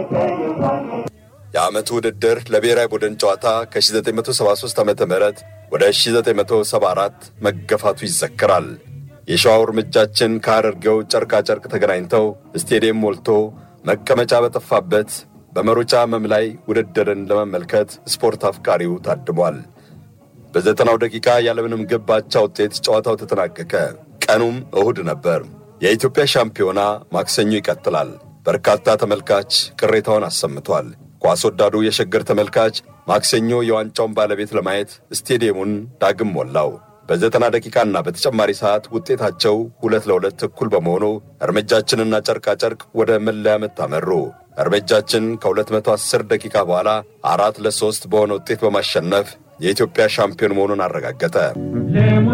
የዓመቱ ውድድር ለብሔራዊ ቡድን ጨዋታ ከ1973 ዓ ም ወደ 1974 መገፋቱ ይዘክራል። የሸዋው እርምጃችን ከሐረርጌው ጨርቃ ጨርቅ ተገናኝተው ስቴዲየም ሞልቶ መቀመጫ በጠፋበት በመሮጫ መም ላይ ውድድርን ለመመልከት ስፖርት አፍቃሪው ታድሟል። በዘጠናው ደቂቃ ያለምንም ግብ አቻ ውጤት ጨዋታው ተጠናቀቀ። ቀኑም እሁድ ነበር። የኢትዮጵያ ሻምፒዮና ማክሰኞ ይቀጥላል። በርካታ ተመልካች ቅሬታውን አሰምቷል። ኳስ ወዳዱ የሸገር ተመልካች ማክሰኞ የዋንጫውን ባለቤት ለማየት ስቴዲየሙን ዳግም ሞላው። በዘጠና ደቂቃና በተጨማሪ ሰዓት ውጤታቸው ሁለት ለሁለት እኩል በመሆኑ እርምጃችንና ጨርቃ ጨርቅ ወደ መለያ ምት አመሩ። እርምጃችን ከ210 ደቂቃ በኋላ አራት ለሶስት በሆነ ውጤት በማሸነፍ የኢትዮጵያ ሻምፒዮን መሆኑን አረጋገጠ።